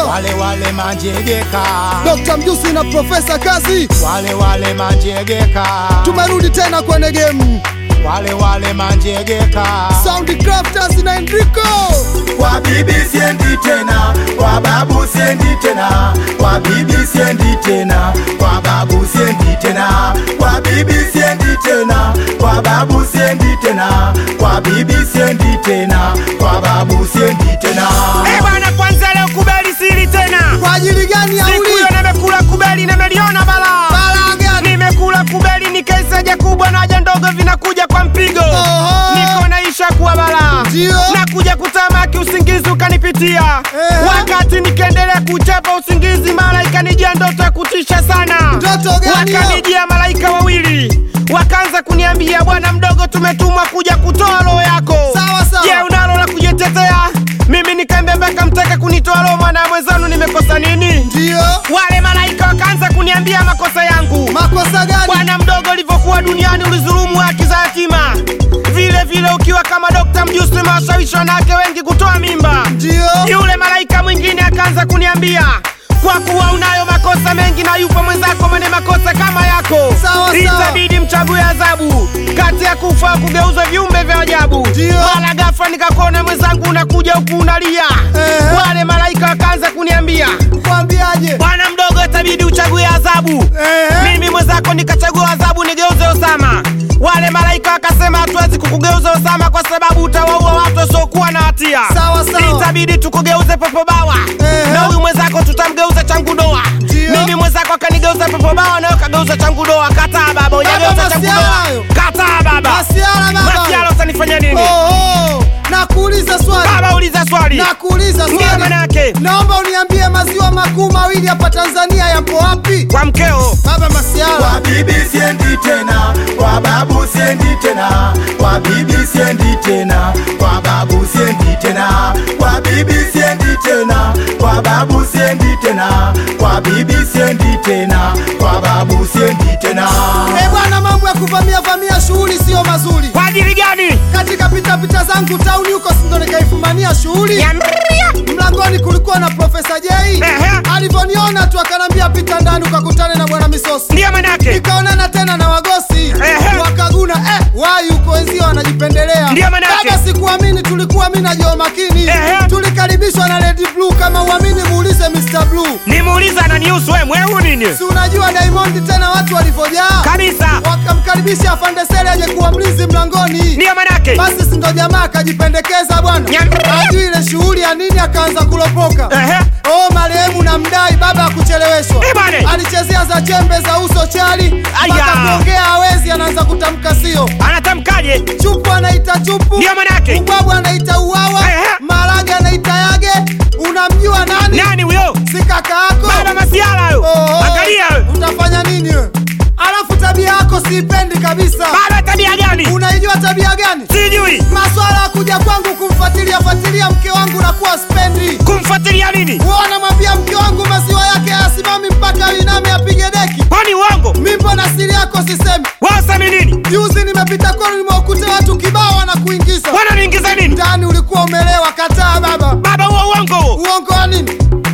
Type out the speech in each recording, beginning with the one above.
wale wale manjegeka, Dr. Mjusi na Profesa Kazi, wale wale manjegeka, tumerudi tena kwenye game. wale wale manjegeka. Sound Crafters na Enrico. Kwa bibi siendi tena, kwa babu siendi tena, kwa bibi siendi tena, kwa babu siendi tena, kwa bibi siendi tena, kwa babu siendi tena, kwa bibi siendi tena, kwa babu siendi tena. Eh bwana, kwanza leo kubeli siri tena. Kwa ajili gani ya Siku uli? hiyo nimekula kubeli, nimeliona balaa. Balaa gani? Nimekula kubeli, nikaisaja kubwa na haja ndogo vinakuja kwa mpigo. Oho. Niko naisha kuwa balaa. Ndio. Nakuja kutamaki, usingizi ukanipitia. Eh. Wakati nikiendelea kuchapa usingizi, mara ikanijia ndoto ya kutisha sana. Ndoto gani hiyo? Wakanijia malaika wawili, wakaanza kuniambia, bwana mdogo, tumetumwa kuja kutoa roho yako. Sawa, sawa. Je, unalo la kujitetea? Mimi nikaambia mpaka mtaka kunitoa roho, maana mwenzanu nimekosa nini? Ndio. Wale malaika wakaanza kuniambia makosa yangu. Makosa gani? Bwana mdogo, ulivyokuwa duniani ulizulumu haki za yatima, vile vile ukiwa kama Dokta Mjusi umewashawishi wanawake wengi kutoa mimba. Ndio. Yule malaika mwingine akaanza kuniambia kwa kuwa unayo makosa mengi na yupo mwenzako mwenye makosa kama yako, Sawa, sawa. itabidi mchague adhabu kati ya kufa au kugeuzwa viumbe vya ajabu. Ndio. Mara ghafla nikakuona mwenzangu unakuja huku unalia. Ehe. Wale malaika wakaanza kuniambia Kwambiaje? bwana mdogo, itabidi uchague adhabu. Ehe. Mimi mwenzako nikachagua adhabu nigeuze Osama. Wale malaika wakasema hatuwezi kukugeuza Osama kwa sababu utawaua watu wasiokuwa na hatia. Sawa, sawa. Itabidi tukugeuze Popo Bawa Ehe. na huyu mwenzako tutamgeuza Changudoa. Ndio. Mimi mwenzako akanigeuza Popo Bawa na wewe kageuza Changudoa. Kataa baba, hujageuza masiala Changudoa. hayo. Kataa baba. Masiala baba. Masiala utanifanya nini? Oho. Nakuuliza swali. Baba uliza swali. Nakuuliza Ndio swali. maana yake. Naomba uniambie maziwa makuu mawili hapa Tanzania yapo wapi? Kwa mkeo. Baba Masiala. Kwa bibi siendi tena, kwa babu siendi tena, kwa bibi siendi tena, kwa babu siendi tena, kwa bibi siendi tena, kwa babu siendi tena, kwa bibi siendi tena, kwa babu siendi tena. Eh bwana, mambo ya kuvamia vamia shughuli sio mazuri. Kwa ajili gani? Katika pita pita zangu tauni huko sindo nikaifumania shughuli. Niambia. Mlangoni kulikuwa na Profesa Jay. Ehe. Alivyoniona tu akanambia pita ndani ukakutane na bwana Misosi. Ndio maana yake. Nikaonana tena na Wagosi. Ehe. Wakaguna eh, wai huko wenzio wanajipendelea. Ndio maana yake. Baba sikuamini, tulikuwa mimi na Joe Makini. Ehe. Tulikaribishwa na Lady Blue, kama uamini muulize Mr Blue. Nimuuliza ananihusu wewe mweu nini? Si unajua Diamond tena watu walivyojaa. Kabisa. Wakamkaribisha afande Sele aje kuwa mlinzi mlangoni. Ndio maana yake. Basi si ndo jamaa akajipendekeza bwana, Nyam- ajui ile shughuli ya nini, akaanza kulopoka. Ehe. Oh, marehemu na mdai baba akucheleweshwa, Eh, bwana. alichezea za chembe za uso chali, Aya. mpaka kuongea hawezi, anaanza kutamka sio. Anatamkaje? Chupu anaita chupu, Ndio maana yake. ubwabu anaita uwawa, Ehe. marage anaita yage. Unamjua nani? Nani huyo? Si kaka yako? Baba Masiala hayo. Oh, Angalia wewe. utafanya nini wewe? Alafu tabia yako siipendi kabisa. Baba tabia gani? Unaijua tabia gani? Sijui. Maswala ya kuja kwangu kumfuatilia fuatilia mke wangu na kuwa spendi. Kumfuatilia nini? Wewe unamwambia mke wangu maziwa yake hayasimami mpaka liname apige deki. Kwani uongo? Mimi mbona siri yako sisemi? Wewe usemi nini? Juzi nimepita kwenu nimewakuta watu kibao na kuingiza. Wananiingiza nini? Ndani ulikuwa umelewa, kataa baba. Baba huo uongo huo. Uongo wa nini?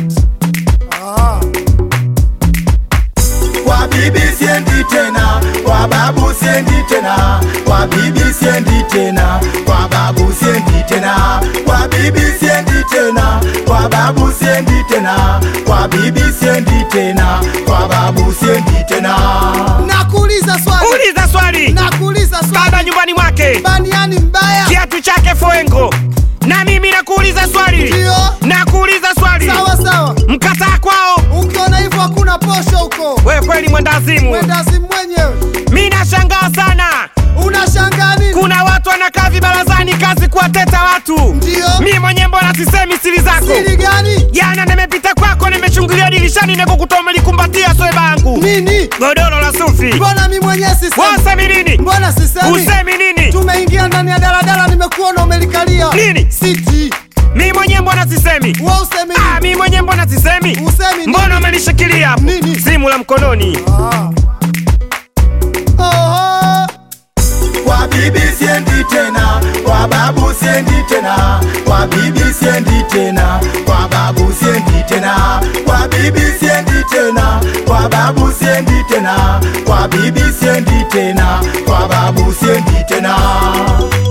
Ah. Kwa bibi siendi tena, kwa babu siendi tena, kwa bibi siendi tena, kwa babu siendi tena, kwa bibi siendi tena, kwa babu siendi tena, kwa bibi siendi tena, kwa babu siendi tena. Nakuuliza swali. Uliza swali. Nakuuliza swali. Baba nyumbani mwake. Baniani mbaya. Kiatu chake foengo. Na mimi nakuuliza swali. Ndio. Nakuuliza swali. Sawa sawa. Mkataa kwao. Ukiona hivyo hakuna posho huko. Wewe kweli mwendazimu. Mwenda si mwenyewe. Mimi nashangaa sana. Unashangaa nini? Kuna watu wanakaa vibarazani kazi kuwateta watu. Ndio. Mimi mwenyewe mbona sisemi siri zako? Siri gani? Jana nimepita kwako nimechungulia dirishani na kukutoa umelikumbatia sweba yangu. Nini? Godoro la sufi. Mbona mimi mwenyewe sisemi? Wewe usemi nini? Mbona sisemi? Usemi nini? Tumeingia ndani ya daladala nimekuona umelikalia. Nini? Siti. Mimi mwenyewe mbona sisemi? Wewe usemi Ah, nini? mimi mwenyewe mbona sisemi? Usemi nini? Mbona umenishikilia hapo? Nini? Simu la mkononi. Ah. Oho. Kwa bibi siendi tena, kwa babu siendi tena, kwa kwa bibi siendi tena, kwa babu siendi tena, kwa bibi siendi tena, kwa babu siendi tena, kwa bibi siendi tena, kwa babu siendi tena.